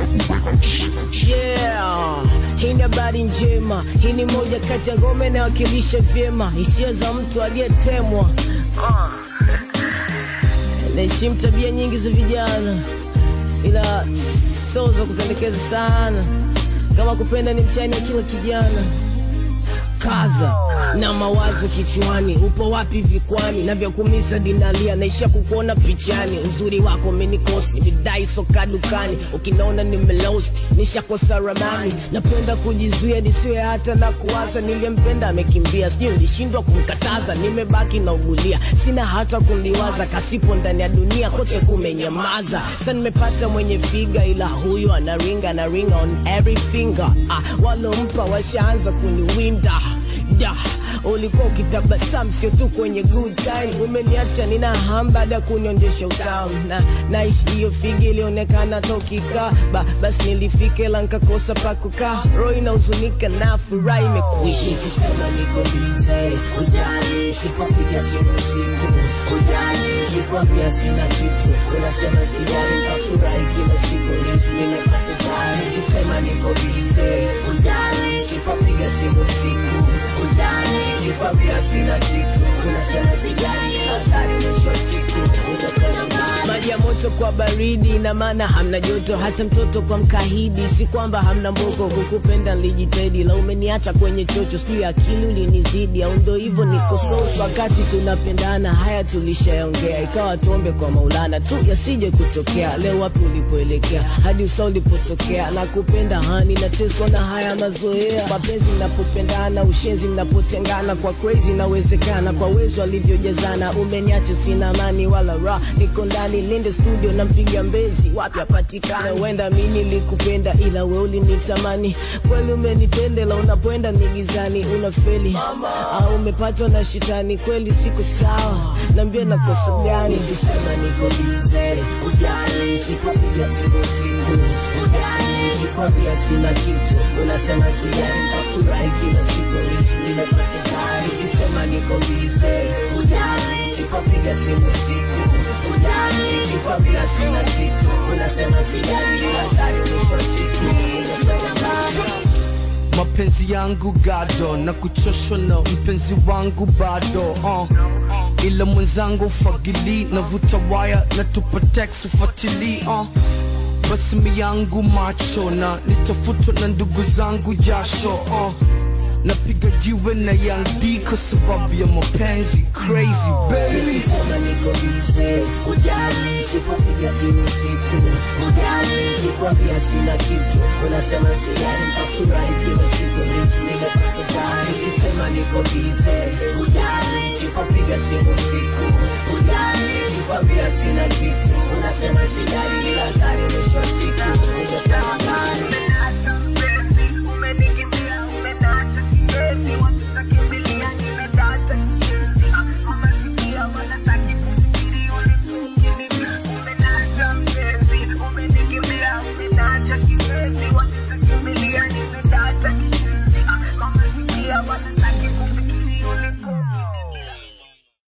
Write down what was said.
Yeah, hii ni habari njema. Hii ni moja kati ya ngome inayowakilisha vyema hisia za mtu aliyetemwa. Ah. Naheshimu tabia nyingi za vijana, ila sio za kuzendekeza sana. Kama kupenda ni mtihani wa kila kijana kaza na mawazo kichwani, upo wapi vikwani na vya kumisa dinalia, naisha kukuona pichani, uzuri wako umenikosi, midai soka dukani, ukinaona nimelost nishakosa ramani, napenda kujizuia nisiwe hata na kuwaza, niliyempenda amekimbia, sijui nilishindwa kumkataza, nimebaki na ugulia, sina hata kumliwaza, kasipo ndani ya dunia kote kumenyamaza, sa nimepata mwenye figa, ila huyu anaringa anaringa on every finger, ah, walompa washaanza kuniwinda da ulikuwa ukitabasamu sio tu kwenye good time umeniacha nina ham baada ya kunionyesha utamu na naishi hiyo figi ilionekana tokika ba, basi nilifika ila nkakosa pa kukaa roho inahuzunika na furaha imekuishi Nikisema niko bize, ujali, sipopiga simu siku, ujali, nikwambia sina kitu, unasema sijali, nafurahi kila siku, nisi nimepata jali. Nikisema niko bize, ujali, sipopiga simu siku, ujali, nikwambia sina kitu, unasema sijali, hatari mwisho wa siku, utakwenda mbali. maji ya moto kwa baridi na maana hamna joto hata mtoto kwa mkahidi si kwamba hamna mboko kukupenda nilijitahidi la umeniacha kwenye chocho sijui akili ulinizidi au ndo hivyo niko soft wakati tunapendana haya tulishaongea ikawa tuombe kwa maulana tu yasije kutokea leo wapi ulipoelekea hadi usa ulipotokea na kupenda hani nateswa na haya mazoea mapenzi mnapopendana ushenzi mnapotengana kwa crazy inawezekana kwa wezo alivyojazana umeniacha sina amani wala ra niko ndani linde studio nampiga mbezi wapi apatikana huenda mi nilikupenda ila we ulinitamani kweli umenitendela unapoenda migizani unafeli au umepatwa na shitani kweli siku sawa nambia nakosa gani Nikisema niko bize, ujali, sipopiga simu siku, ujali, nikwambia sina kitu, unasema sijali, nafurahi kila siku, nisi nimepata jali. Nikisema niko bize, ujali, sipopiga simu siku, ujali, nikwambia sina kitu, unasema sijali, hatari mwisho wa siku, utakwenda mbali. mapenzi yangu gado na kuchoshwa na mpenzi wangu bado uh. ila mwenzangu fagili navuta waya na tupa text ufatili uh. basi mi yangu macho na nitafutwa na ndugu zangu jasho uh. napiga jiwe na Young D kwa sababu ya mapenzi crazy baby Nikisema niko bize, ujali, sipopiga simu siku, ujali, nikwambia sina kitu, unasema sijali, nafurahi kila siku, nisi nimepata jali. Nikisema niko bize, ujali, sipopiga simu siku, ujali, nikwambia sina kitu, unasema sijali, ila hatari mwisho wa siku, nitakaa mbali.